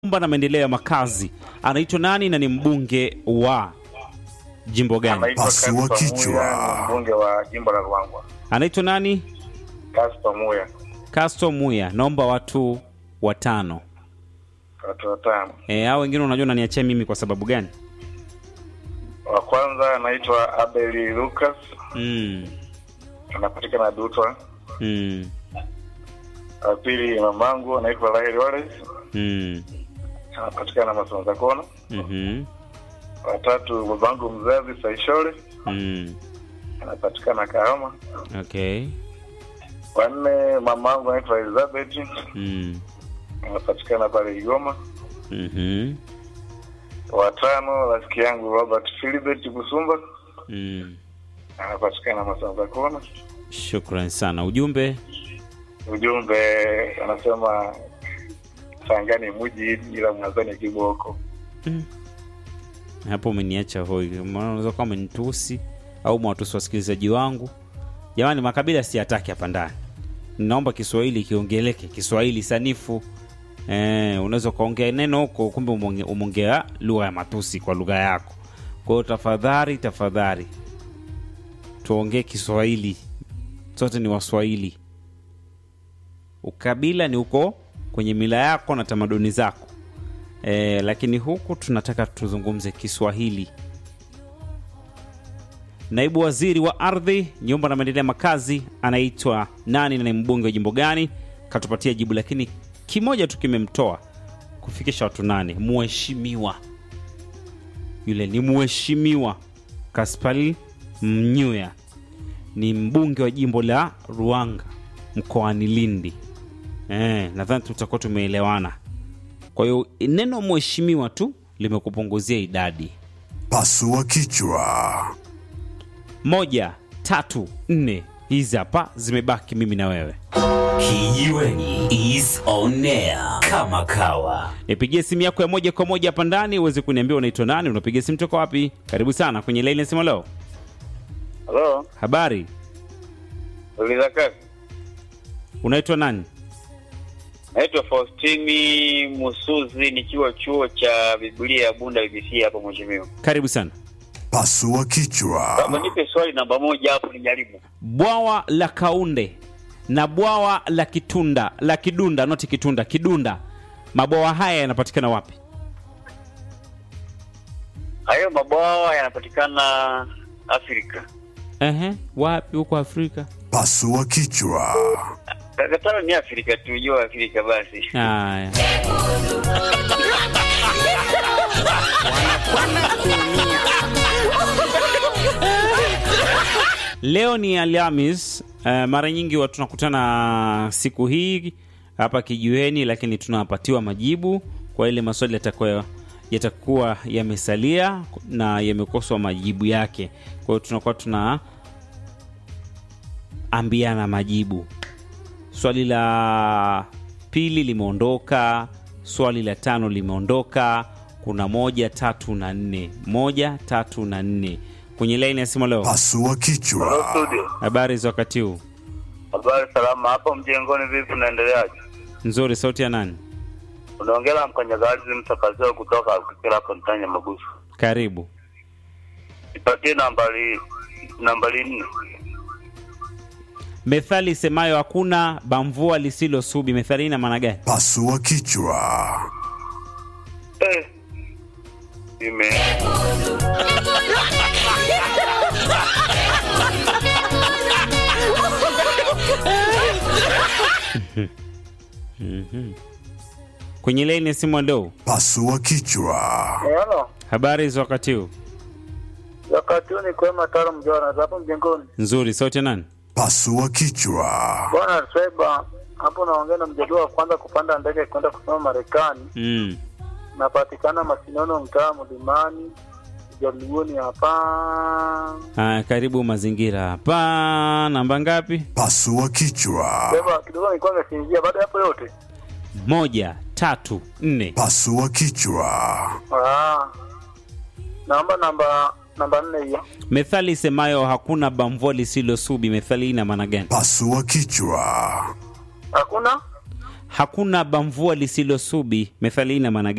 nyumba na maendeleo ya makazi anaitwa nani na ni mbunge wa jimbo gani? Anaitwa Pasua Kaspa kichwa. Muya, ni mbunge wa jimbo la Ruangwa. Anaitwa nani? Kaspa Muya, Casto Muya. Naomba watu watano. watu watano. E, hao wengine unajua unaniachia mimi kwa sababu gani? Wa kwanza anaitwa Abeli Lucas, Mm. anapatikana Dutwa. Mm. Wa pili mamangu anaitwa Rahel Wallace, Mm. anapatikana Masonza Kona. Mhm. Watatu babangu mzazi Saishole, Mm. anapatikana Kahama. Okay. Wanne mamangu anaitwa Elizabeth, Mm. anapatikana pale Igoma. Mhm. Watano rafiki yangu Robert Philibert Busumba, Mm. anapatikana Masonza Kona. Shukran sana. Ujumbe Ujumbe anasema Tangani muji ila Mwanzani kiboko. hapo umeniacha hoi, maana unaweza kuwa umenitusi au mwatusi wasikilizaji wangu. Jamani, makabila siyataki hapa ndani. Naomba Kiswahili kiongeleke, Kiswahili sanifu. Eh, unaweza ukaongea neno huko, kumbe umonge- umeongea lugha ya matusi kwa lugha yako. Kwa hiyo tafadhali, tafadhali tuongee Kiswahili, sote ni Waswahili. Ukabila ni huko kwenye mila yako na tamaduni zako e, lakini huku tunataka tuzungumze Kiswahili. Naibu waziri wa ardhi, nyumba na maendeleo ya makazi anaitwa nani na ni mbunge wa jimbo gani? Katupatia jibu, lakini kimoja tu kimemtoa kufikisha watu nane. Mheshimiwa yule ni mheshimiwa Kaspari Mnyuya, ni mbunge wa jimbo la Ruanga mkoani Lindi. Eh, nadhani tutakuwa tumeelewana. Kwa hiyo neno mheshimiwa tu limekupunguzia idadi. Pasua kichwa. Moja, tatu, nne, hizi hapa zimebaki mimi na wewe. Kijiweni is on air kama kawa. Nipigie simu yako ya moja kwa moja hapa ndani uweze kuniambia unaitwa nani, unapiga simu toka wapi? Karibu sana kwenye laini nasema leo. Halo, Habari, uliza kazi. unaitwa nani? Naitwa Faustini Musuzi nikiwa chuo cha Biblia ya Bunda BBC hapo mheshimiwa. Karibu sana. Pasua kichwa. Kama nipe swali namba moja hapo nijaribu. Bwawa la Kaunde na bwawa la Kitunda la Kidunda, noti Kitunda, Kidunda, mabwawa haya yanapatikana wapi? Hayo mabwawa yanapatikana Afrika. Ehe, wapi huko Afrika? Pasua kichwa. Kataro ni Afrika tu, jua Afrika basi. Haya. Leo ni Alhamis. Uh, mara nyingi watu tunakutana siku hii hapa kijiweni, lakini tunapatiwa majibu kwa ile maswali yatakuwa yatakuwa yamesalia na yamekoswa majibu yake. Kwa hiyo tunakuwa tuna ambiana majibu. Swali la pili limeondoka, swali la tano limeondoka. Kuna moja, tatu na nne, moja, tatu na nne kwenye laini ya simu leo. Pasua kichwa. Studio. Habari za wakati huu? Habari salama hapo mjengoni, vipi unaendeleaje? Nzuri. Sauti ya nani? Unaongea na mkanyagazi mtakazio kutoka Kikira hapo Mtanya Magusu. Karibu. Nipatie nambari nambari nne. Methali isemayo hakuna bamvua lisilo subi, methali hii ina maana gani? Pasua kichwa. Eh. Ime. Kwenye laini ya simu leo. Pasua kichwa. Hello. Habari za wakati huu? Wakati huu ni kwema taro mjona hapo mjengoni. Nzuri. Sauti ya nani? Pasua kichwa. Bwana Seba, hapo naongea na mjadala wa kwanza kupanda ndege kwenda kusoma Marekani. Mm. Napatikana Masinono, mtaa Mlimani, Jaluoni hapa. Haya, karibu mazingira hapa. Namba ngapi? Pasua kichwa. Seba, kidogo nilikuwa nimesinzia. Baada ya hapo yote, Moja, tatu, nne. Pasua kichwa. ah, naomba namba namba nne hiyo. Methali isemayo hakuna bamvua lisilo subi, methali hii ina maana gani? Pasua kichwa. Hakuna Hakuna bamvua lisilo subi, methali hii ina maana gani?